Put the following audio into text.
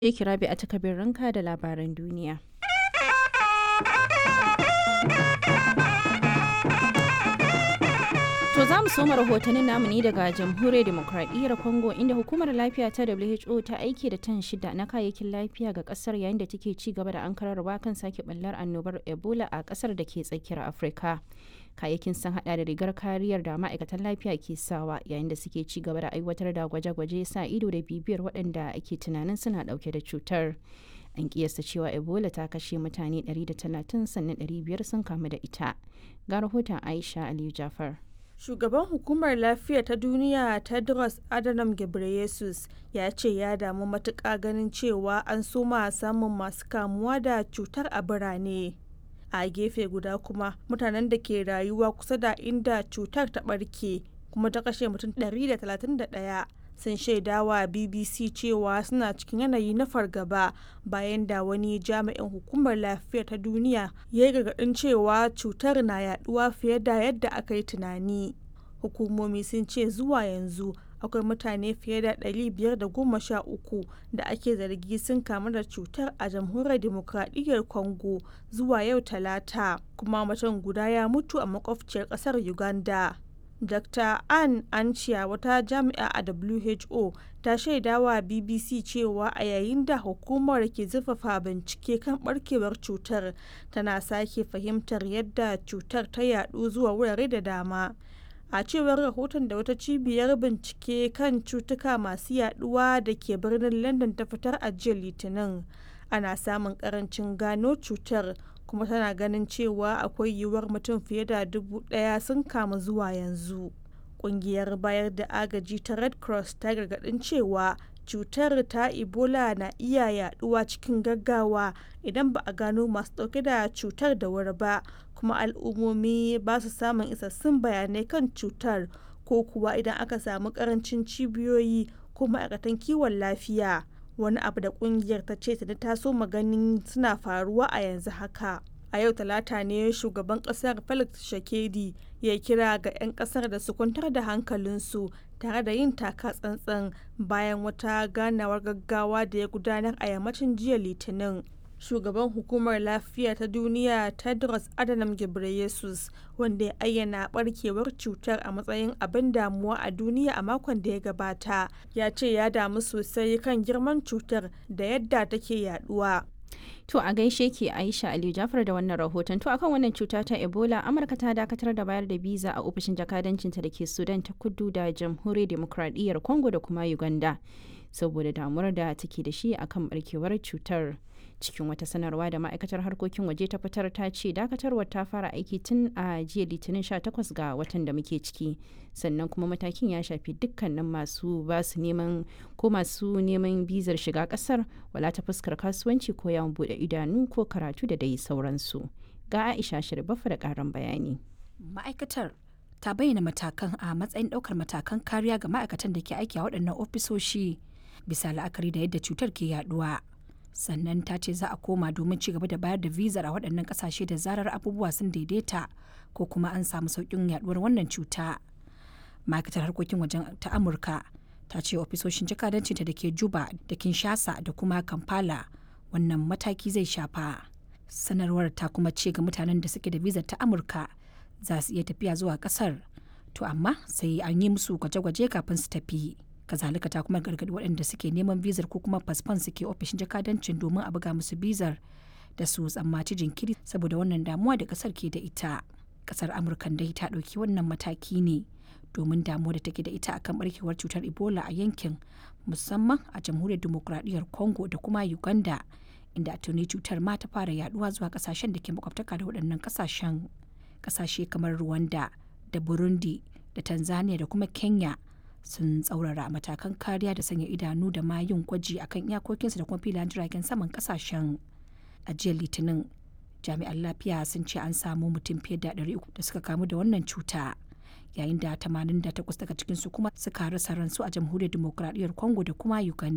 Yake Rabi'a ta ranka da labaran duniya. To za mu soma rahotannin namu ne daga jamhuriyar demokradiyyar Congo inda hukumar lafiya ta WHO ta aiki da tan shida na kayayyakin lafiya ga kasar yayin da take ci gaba da ankararwa kan sake ɓallar annobar Ebola a kasar da ke tsakiyar Afirka. Kayayyakin sun hada da rigar kariyar da ma'aikatan lafiya ke sawa yayin da suke ci gaba da aiwatar da gwaje-gwaje sa ido da bibiyar waɗanda ake tunanin suna ɗauke da cutar. An kiyasta cewa Ebola ta kashe mutane 130 sannan 500 sun kamu da ita. Ga rahoton Aisha Aliyu Jafar. Shugaban Hukumar Lafiya ta Duniya Tedros Adhanom Ghebreyesus ya ce ya damu matuƙa ganin cewa an soma samun masu kamuwa da cutar a birane. A gefe guda kuma mutanen da ke rayuwa kusa da inda cutar ta ɓarke kuma ta kashe mutum 131 sun shaidawa BBC cewa suna cikin yanayi na fargaba bayan da wani jami'in hukumar lafiya ta duniya ya yi gargaɗin cewa cutar na yaduwa fiye da yadda aka yi tunani. Hukumomi sun ce zuwa yanzu akwai mutane fiye da 513 da ake zargi sun kamu da cutar a jamhuriyar demokradiyyar Congo zuwa yau talata kuma mutum guda ya mutu a makwabciyar ƙasar Uganda. Dr. Ann Ancia wata jami'a a WHO ta shaidawa BBC cewa a yayin da hukumar ke zurfafa bincike kan barkewar cutar tana sake fahimtar yadda cutar ta yadu zuwa wurare da dama. A cewar rahoton da wata cibiyar bincike kan cutuka masu yaduwa da ke birnin London ta fitar a jiya Litinin, ana samun karancin gano cutar kuma tana ganin cewa akwai yiwuwar mutum fiye da dubu daya sun kamu zuwa yanzu kungiyar bayar da agaji ta red cross ta gargadin cewa cutar ta ebola na iya yaduwa cikin gaggawa idan ba a gano masu dauke da cutar da wuri ba kuma al'ummomi ba su samun isassun bayanai kan cutar ko kuwa idan aka samu karancin cibiyoyi ko ma'aikatan kiwon lafiya wani abu da kungiyar ta ce ta taso maganin suna faruwa a yanzu haka a yau talata ne shugaban kasar felix shakedi ya kira ga 'yan kasar da su kwantar da hankalinsu tare da yin taka tsantsan bayan wata ganawar gaggawa da ya gudanar a yammacin jiya litinin shugaban hukumar lafiya ta duniya tedros adhanom ghebreyesus wanda ya ayyana barkewar cutar a matsayin abin damuwa a duniya a makon da ya gabata ya ce ya damu sosai kan girman cutar da yadda take yaduwa To a gaishe ke Aisha Aliyu Jafar da wannan rahoton. To akan wannan cuta ta Ebola, Amurka ta dakatar da bayar da biza a ofishin jakadancinta da ke Sudan ta kudu da Jamhuriyar Demokradiyyar Congo da kuma Uganda. Saboda damuwar da take da shi akan barkewar cutar. Cikin wata sanarwa da ma'aikatar harkokin waje ta fitar ta ce dakatarwar ta fara aiki tun a jiya litinin 18 ga watan da muke ciki. Sannan kuma matakin ya shafi dukkanin masu basu neman ko masu neman bizar shiga kasar wala ta fuskar kasuwanci ko yawon bude idanu ko karatu da dai sauransu. Ga Aisha Shirbafa da karin bayani. Ma'aikatar ta bayyana matakan a matsayin ɗaukar matakan kariya ga ma'aikatan da ke aiki a waɗannan ofisoshi bisa la'akari da yadda cutar ke yaduwa. Sannan ta ce za a koma domin ci gaba da bayar da vizar a waɗannan ƙasashe da zarar abubuwa sun daidaita ko kuma an samu sauƙin yaduwar wannan cuta. Ma'aikatar harkokin wajen ta Amurka ta ce ofisoshin jakadancinta da ke Juba da Kinshasa da kuma Kampala wannan mataki zai shafa. Sanarwar ta kuma ce ga mutanen da suke da vizar ta Amurka za su iya tafiya zuwa kasar to amma sai an yi musu gwaje-gwaje kafin su tafi kazalika ta kuma gargaɗi waɗanda suke neman bizar ko kuma fasfon suke ofishin jakadancin domin a buga musu bizar da su tsammaci jinkiri saboda wannan damuwa da kasar ke da ita kasar amurka dai ta ɗauki wannan mataki ne domin damuwa da take da ita akan barkewar cutar ebola a yankin musamman a jamhuriyar demokuraɗiyyar congo da kuma uganda inda tuni cutar ma ta fara yaduwa zuwa kasashen da ke makwabtaka da waɗannan kasashen kasashe kamar Rwanda da Burundi da Tanzania da kuma Kenya sun tsaurara matakan kariya da sanya idanu da ma yin gwaji akan iyakokinsu da kuma filayen jiragen saman kasashen a jiya litinin jami'an lafiya sun ce an samu mutum fiye da 300 da suka kamu da wannan cuta yayin da 88 daga cikinsu kuma suka rasa ransu a jamhuriyar demokuraɗiyyar congo da kuma uganda